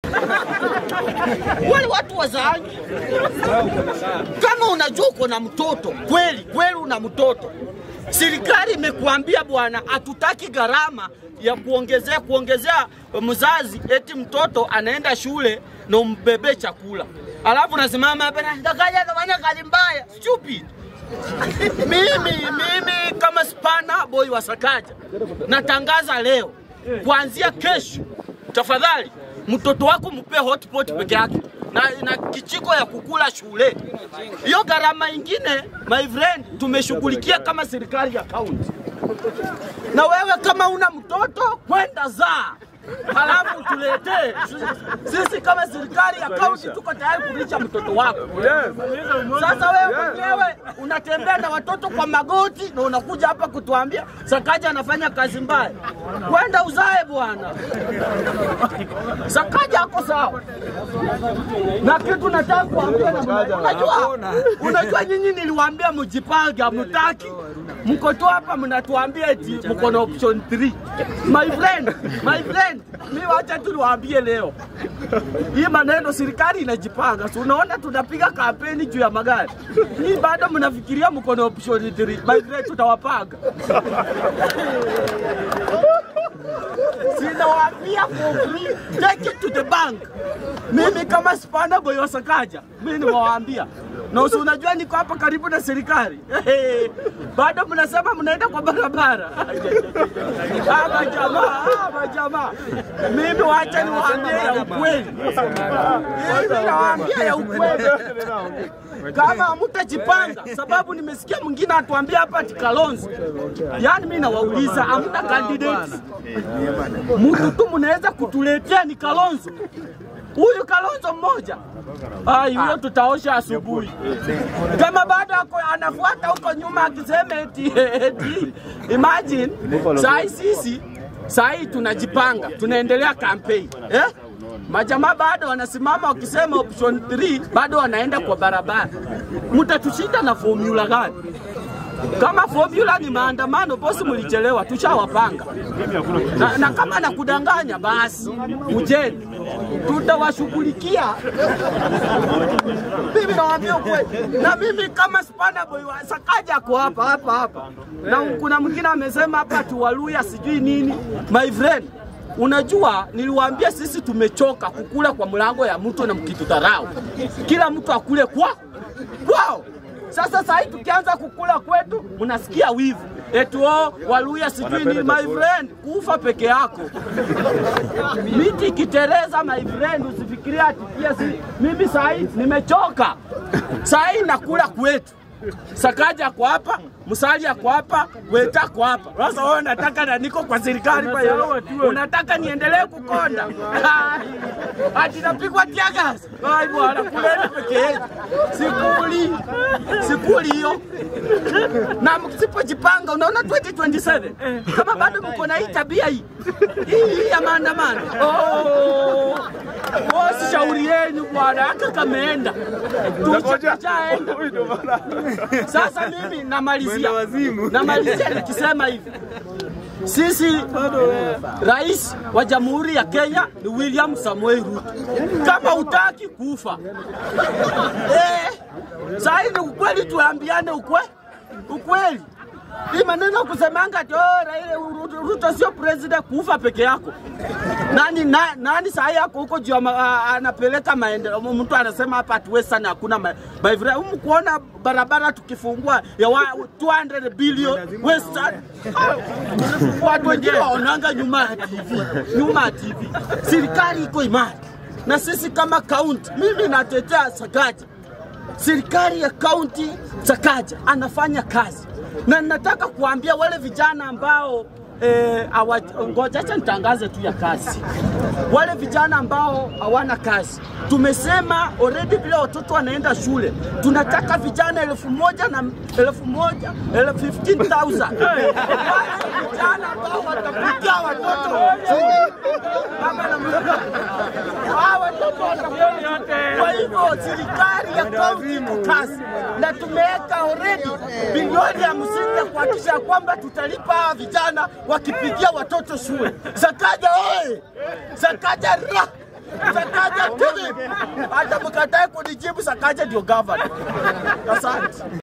wale watu wazaangi. Kama unajua uko na mtoto kweli kweli, una mtoto, serikali imekuambia bwana, hatutaki gharama ya kuongezea kuongezea mzazi, eti mtoto anaenda shule na umbebe chakula, alafu nasimama hapa na ndakaja kafanya kazi mbaya, stupid. mimi mimi kama spana boy wa Sakaja natangaza leo, kuanzia kesho, tafadhali mtoto wako mpe hotpot peke yake na, na kichiko ya kukula shule. Hiyo gharama ingine, my friend, tumeshughulikia kama serikali ya kaunti. Na wewe kama una mtoto kwenda zaa halafu tuletee sisi kama serikali ya kaunti tuko tayari kulisha mtoto wako. Sasa wewe mwenyewe unatembea na watoto kwa magoti na unakuja hapa kutuambia Sakaja anafanya kazi mbaya. Kwenda uzae bwana. Sakaja ako sawa. Na kitu nataka kuambia na mna- unajua, unajua nyinyi niliwaambia mjipange, hamtaki. Mko tu hapa mnatuambia eti mko na option 3. My friend, my friend, mimi wacha tu niwaambie leo. Hii maneno serikali inajipanga. Si unaona tunapiga kampeni juu ya magari. Hii bado mnafikiria mko na option 3. My friend tutawapanga. Sinawaambia for free, take it to the bank. Mimi kama spana boy wa Sakaja, mimi nimewaambia na usi unajua niko hapa karibu na serikali bado mnasema mnaenda kwa barabara. Ama jamaa, ama jamaa, mimi wacha niwaambie ya ukweli, mimi nawaambia ya ukweli kama hamtajipanga, sababu nimesikia mwingine atuambia hapa ati Kalonzo. Yani mimi nawauliza, hamna candidates mtu tu mnaweza kutuletea ni Kalonzo huyu Kalonzo mmoja ai, huyo tutaosha asubuhi. Kama bado ako anafuata huko nyuma akisema eti, eti imagine sai sisi sai tunajipanga tunaendelea kampeni eh? Majamaa bado wanasimama wakisema option 3 bado wanaenda kwa barabara. Mtatushinda na formula gani? Kama formula ni maandamano, bosi, mlichelewa, tushawapanga na, na kama nakudanganya basi ujeni, tutawashughulikia. Mimi nawaambia ukweli, na mimi kama spana boy wa Sakaja ako hapa hapa hapa, na kuna mwingine amesema hapa tuwaluya sijui nini. My friend, Unajua, niliwaambia sisi tumechoka kukula kwa mlango ya mtu na mkitudharau. Kila mtu akule kwa kwao. Sasa saa hii tukianza kukula kwetu, mnasikia wivu eti oh, Waluya sijui ni my friend, kufa peke yako. Miti ikitereza my friend, usifikirie ati pia si mimi saa hii nimechoka. Saa hii nakula kwetu. Sakaja ako hapa, Musali ako hapa, Weta ako hapa. Sasa wewe unataka na niko kwa serikali kwa hiyo unataka niendelee kukonda? Ati napigwa tiagas. Ai bwana, kuleni peke yetu. Sikuli. Sikuli hiyo. Na msipojipanga unaona 2027 kama bado mko na hii tabia hii hii ya maandamano. Oh. Oh, si shauri yenu bwana, hata kameenda. Tushaenda. Sasa mimi namalizia, namalizia nikisema hivi, sisi rais wa Jamhuri ya Kenya ni William Samoei Ruto. Kama utaki kufa eh, saa hii ni ukweli, tuambiane ukwe ukweli. Hii maneno kusemanga ati oh, Raila Ruto, Ruto sio president, kufa peke yako. Nani na, nani saa hii yako huko juu ya ma- a- anapeleka maendeleo. Mtu anasema hapa ati Western hakuna ma- maendeleo. Humu kuona barabara tukifungua ya wa, 200 billion Western. Ah, Watu wengine waonanga nyuma ya TV, nyuma ya TV. Serikali iko imara na sisi kama kaunti, mimi natetea Sakaja serikali ya kaunti Sakaja anafanya kazi, na nataka kuambia wale vijana ambao eh, awa, ngoja acha nitangaze tu ya kazi. Wale vijana ambao hawana kazi, tumesema already vile watoto wanaenda shule, tunataka vijana elfu moja na elfu moja elfu 15,000 wale vijana ambao watapikia watoto Baba na mama. Hawa watoto watakuwa kwa hivyo serikali ya kaunti iko kazi na tumeweka already bilioni hamsini ya kuhakikisha kwamba tutalipa hawa vijana wakipigia watoto shule. Sakaja oye! Sakaja ra! Sakaja kunijibu, hata mkatae kunijibu, Sakaja ndio governor. Asante.